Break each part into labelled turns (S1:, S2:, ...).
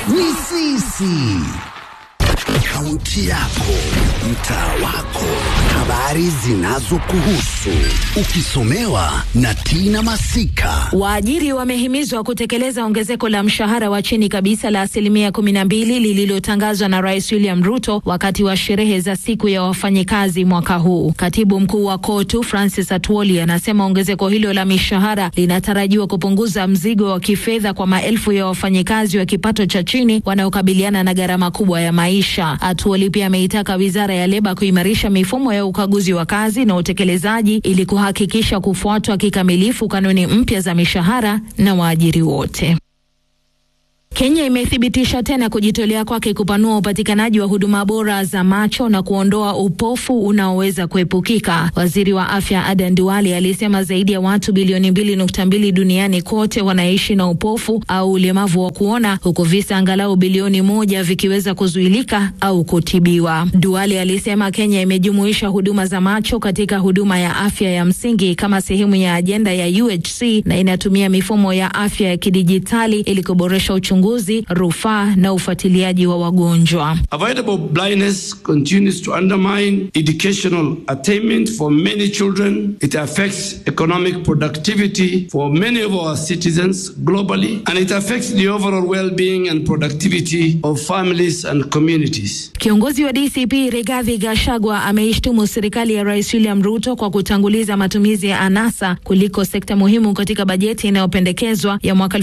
S1: ni sisi. Kaunti yako, mtaa wako, habari zinazokuhusu, ukisomewa na Tina Masika.
S2: Waajiri wamehimizwa kutekeleza ongezeko la mshahara wa chini kabisa la asilimia kumi na mbili lililotangazwa na Rais William Ruto wakati wa sherehe za siku ya wafanyikazi mwaka huu. Katibu mkuu wa KOTU Francis Atwoli anasema ongezeko hilo la mishahara linatarajiwa kupunguza mzigo wa kifedha kwa maelfu ya wafanyikazi wa kipato cha chini wanaokabiliana na gharama kubwa ya maisha. Atwoli pia ameitaka wizara ya leba kuimarisha mifumo ya ukaguzi wa kazi na utekelezaji ili kuhakikisha kufuatwa kikamilifu kanuni mpya za mishahara na waajiri wote. Kenya imethibitisha tena kujitolea kwake kupanua upatikanaji wa huduma bora za macho na kuondoa upofu unaoweza kuepukika. Waziri wa afya Adan Duale alisema zaidi ya watu bilioni mbili nukta mbili duniani kote wanaishi na upofu au ulemavu wa kuona, huku visa angalau bilioni moja vikiweza kuzuilika au kutibiwa. Duale alisema Kenya imejumuisha huduma za macho katika huduma ya afya ya msingi kama sehemu ya ajenda ya UHC na inatumia mifumo ya afya ya kidijitali ili kuboresha uchunguzi, rufaa na ufuatiliaji wa wagonjwa.
S3: Avoidable blindness continues to undermine educational attainment for many children. It affects economic productivity for many of our citizens globally, and it affects the overall well-being and productivity of families and communities.
S2: Kiongozi wa DCP Rigathi Gachagua ameishtumu serikali ya Rais William Ruto kwa kutanguliza matumizi ya anasa kuliko sekta muhimu katika bajeti inayopendekezwa ya mwaka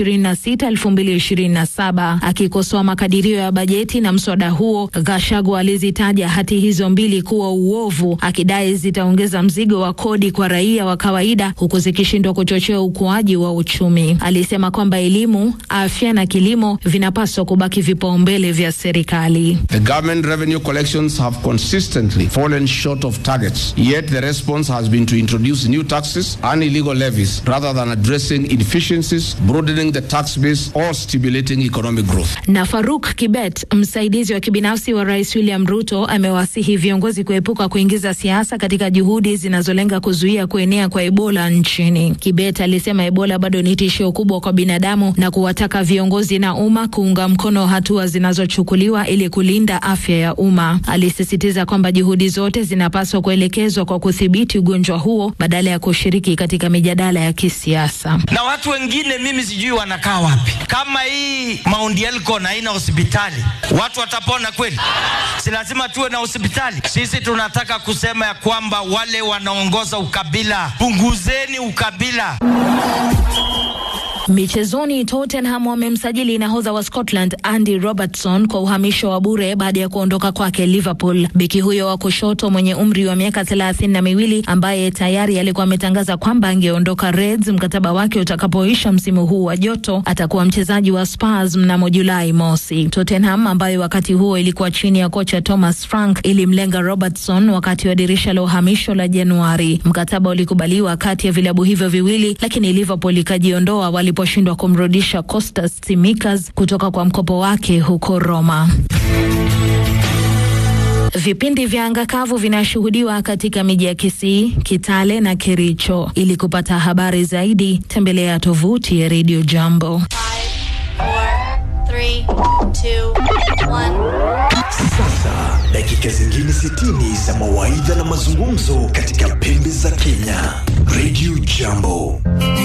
S2: 2026-2027. Akikosoa makadirio ya bajeti na mswada huo, Gachagua alizitaja hati hizo mbili kuwa uovu, akidai zitaongeza mzigo wa kodi kwa raia wa kawaida huku zikishindwa kuchochea ukuaji wa uchumi. Alisema kwamba elimu, afya na kilimo vinapaswa kubaki vipaumbele vya serikali.
S4: The government revenue collections have consistently fallen short of targets, yet the response has been to introduce new taxes and illegal levies rather than addressing inefficiencies, broadening the tax base or stimulating economic growth.
S2: Na Faruk Kibet, msaidizi wa kibinafsi wa Rais William Ruto, amewasihi viongozi kuepuka kuingiza siasa katika juhudi zinazolenga kuzuia kuenea kwa Ebola nchini. Kibet alisema Ebola bado ni tishio kubwa kwa binadamu na kuwataka viongozi na umma kuunga mkono hatua zinazochukuliwa ili kulinda afya ya umma. Alisisitiza kwamba juhudi zote zinapaswa kuelekezwa kwa kudhibiti ugonjwa huo badala ya kushiriki katika mijadala ya kisiasa.
S5: na watu wengine mimi sijui wanakaa wapi. Kama hii Mount Elgon haina hospitali, watu watapona kweli? Si lazima tuwe na hospitali? Sisi tunataka kusema ya kwamba wale wanaongoza ukabila, punguzeni ukabila.
S2: Michezoni, Tottenham wamemsajili nahodha wa Scotland Andy Robertson kwa uhamisho wa bure baada ya kuondoka kwake Liverpool. Beki huyo wa kushoto mwenye umri wa miaka thelathini na miwili ambaye tayari alikuwa ametangaza kwamba angeondoka Reds mkataba wake utakapoisha msimu huu wa joto, atakuwa mchezaji wa Spurs mnamo Julai mosi. Tottenham ambayo wakati huo ilikuwa chini ya kocha Thomas Frank ilimlenga Robertson wakati wa dirisha la uhamisho la Januari. Mkataba ulikubaliwa kati ya vilabu hivyo viwili, lakini Liverpool ikajiondoa waliposhindwa kumrudisha Costas Tsimikas kutoka kwa mkopo wake huko Roma. Vipindi vya anga kavu vinashuhudiwa katika miji ya Kisii, Kitale na Kericho. Ili kupata habari zaidi, tembelea tovuti ya Radio Jambo.
S6: Sasa dakika zingine 60 za mawaidha na mazungumzo katika pembe za Kenya. Radio Jambo.